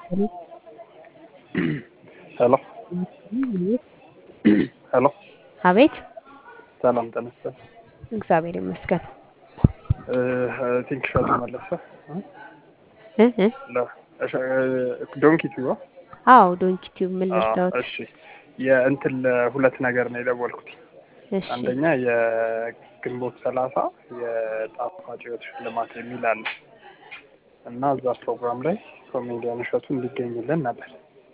ሄሎ ሄሎ አቤት ሰላም ተነስተ እግዚአብሔር ይመስገን ቲንክ ሸቱ መለሰ እ እ ዶንኪ ቲዩብ አዎ ዶንኪ ቲዩብ ምን ልርዳዎት? እሺ የእንትን ለሁለት ነገር ነው የደወልኩት። እሺ አንደኛ የግንቦት ሰላሳ የጣፋጭ ሕይወት ሽልማት የሚል አለ እና እዛ ፕሮግራም ላይ ኮሜዲያን እሸቱ እንዲገኝልን ነበር።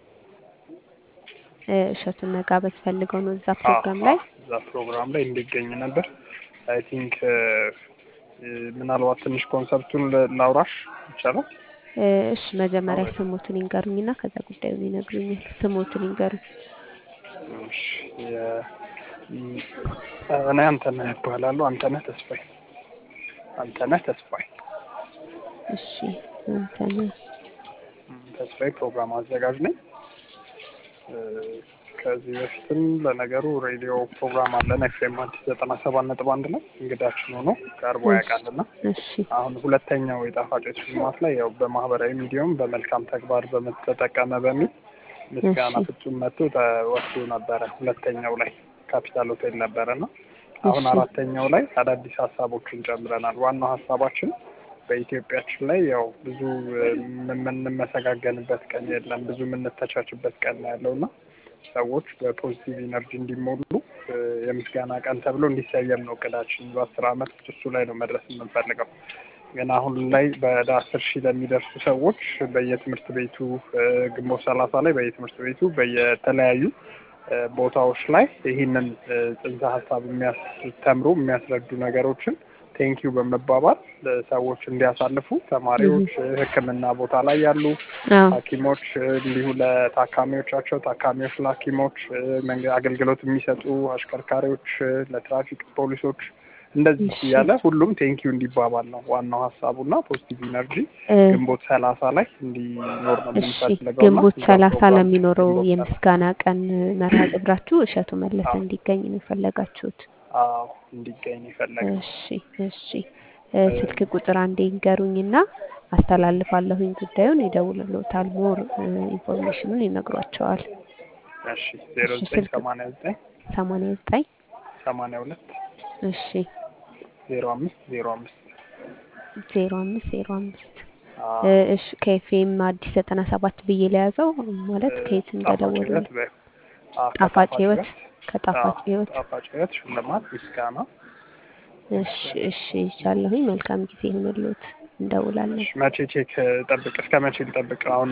እ እሸቱን መጋበዝ ፈልገው ነው እዛ ፕሮግራም ላይ እዛ ፕሮግራም ላይ እንዲገኝ ነበር። አይ ቲንክ ምናልባት ትንሽ ኮንሰፕቱን ላውራሽ ይቻላል? እ እሺ መጀመሪያ ስሞቱን ይንገሩኝና ከዛ ጉዳዩን ይነግሩኛል። ስሞቱን ይንገሩኝ። እሺ የ- እኔ አንተነህ እባላለሁ። አንተነህ ተስፋዬ አንተነህ ተስፋዬ እሺ አንተነህ ተስፋዬ ፕሮግራም አዘጋጅ ነኝ። እ ከዚህ በፊትም ለነገሩ ሬዲዮ ፕሮግራም አለን ኤፍኤም አዲስ ዘጠና ሰባት ነጥብ አንድ ላይ እንግዳችን ሆኖ ቀርቦ ያውቃልና እሺ አሁን ሁለተኛው የጣፋጮች ሽልማት ላይ ያው በማህበራዊ ሚዲያም በመልካም ተግባር በተጠቀመ በሚል ምስጋና እሺ። ፍጹም መጥቶ ተወስዶ ነበረ። ሁለተኛው ላይ ካፒታል ሆቴል ነበረና አሁን እሺ። አራተኛው ላይ አዳዲስ ሀሳቦችን ጨምረናል። ዋናው ሀሳባችን በኢትዮጵያችን ላይ ያው ብዙ የምንመሰጋገንበት ቀን የለም፣ ብዙ የምንተቻችበት ቀን ነው ያለውና ሰዎች በፖዚቲቭ ኢነርጂ እንዲሞሉ እ የምስጋና ቀን ተብሎ እንዲሰየም ነው እቅዳችን። በአስር አመት ውስጥ እሱ ላይ ነው መድረስ የምንፈልገው። ግን አሁን ላይ ወደ አስር ሺህ ለሚደርሱ ሰዎች በየትምህርት ቤቱ እ ግንቦት ሰላሳ ላይ በየትምህርት ቤቱ በየተለያዩ እ ቦታዎች ላይ ይህንን እ ጽንሰ ሀሳብ የሚያስተምሩ የሚያስረዱ ነገሮችን ቴንኪዩ በመባባል እ ሰዎች እንዲያሳልፉ ተማሪዎች፣ እ ሕክምና ቦታ ላይ ያሉ አዎ ሐኪሞች እ እንዲሁ ለታካሚዎቻቸው፣ ታካሚዎች ለሐኪሞች እ መንገ አገልግሎት የሚሰጡ አሽከርካሪዎች፣ እ ለትራፊክ ፖሊሶች እንደዚህ እሺ። እያለ ሁሉም ቴንኪዩ እንዲባባል ነው ዋናው ሀሳቡና ፖዚቲቭ ኢነርጂ እ ግንቦት ሰላሳ ላይ እንዲኖር ነው እሺ የምንፈልገው። ግንቦት እና ሰላሳ ፕሮግራም ለሚኖረው ግንቦት ሰላሳ የምስጋና ቀን መርሃ ግብራችሁ እሸቱ መለሰ አዎ። እንዲገኝ ነው የፈለጋችሁት? አዎ እንዲገኝ የፈለገው እሺ እሺ እ ስልክ ቁጥር አንዴ ይንገሩኝና አስተላልፋለሁኝ ጉዳዩን ይደውልልዎታል። ሞር እ ኢንፎርሜሽኑን ይነግሯቸዋል። እሺ ዜሮ እሺ ዘጠኝ ስልክ ሰማንያ ዘጠኝ ሰማንያ ዘጠኝ ሰማንያ ሁለት እሺ ዜሮ አምስት ዜሮ አምስት ዜሮ አምስት ዜሮ አምስት አዎ እ እሺ ከኤፍኤም አዲስ ዘጠና ሰባት ብዬ ለያዘው ማለት ከየት ጣፋጭ እንደደወሉ ሕይወት በ- አዎ ጣፋጭ ከጣፋጭ ህይወት ሕይወት ከጣፋጭ አዎ ህይወት ጣፋጭ ሕይወት ሽልማት ምስጋና እሺ እሺ ይቻለሁኝ። መልካም ጊዜ ይሁንልዎት። እንደውላለን። እሺ መቼ ቼክ ጠብቅ እስከ መቼ ልጠብቅ አሁን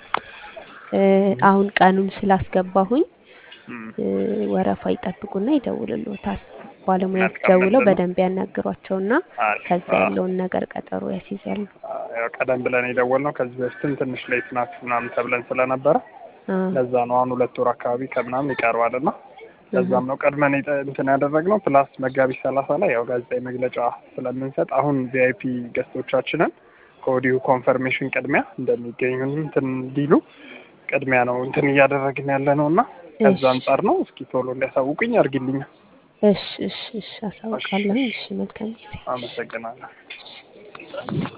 እ አሁን ቀኑን ስላስገባሁኝ እም፣ እ ወረፋ ይጠብቁና ይደውልልዎታል። ባለሙያዎች መልካም ደውለው ምንድን ነው በደንብ ያናግሯቸውና አሪፍ ከዛ አዎ ያለውን ነገር ቀጠሮ ያስይዛሉ። አዎ፣ ያው ቀደም ብለን የደወልነው ከዚህ በፊትም ትንሽ ሌት ናችሁ ምናምን ተብለን ስለነበረ አ ለዛ ነው አሁን ሁለት ወር አካባቢ ከምናምን ይቀርባል እና እህ ለዛም ነው ቀድመን የጠ- እንትን ያደረግነው። ፕላስ መጋቢት ሰላሳ ላይ ያው ጋዜጣዊ መግለጫ ስለምንሰጥ አሁን ቪአይፒ ገስቶቻችንን ከወዲሁ ኮንፈርሜሽን ቅድሚያ እንደሚገኙ እንትን እንዲሉ ቅድሚያ ነው እንትን እያደረግን ያለ ነው እና ከዛ እሺ አንጻር ነው። እስኪ ቶሎ እንዲያሳውቁኝ አድርግልኝ። እሺ እሺ እሺ እሺ አሳውቃለሁኝ። እሺ፣ እሺ መልካም ጊዜ። አመሰግናለሁ።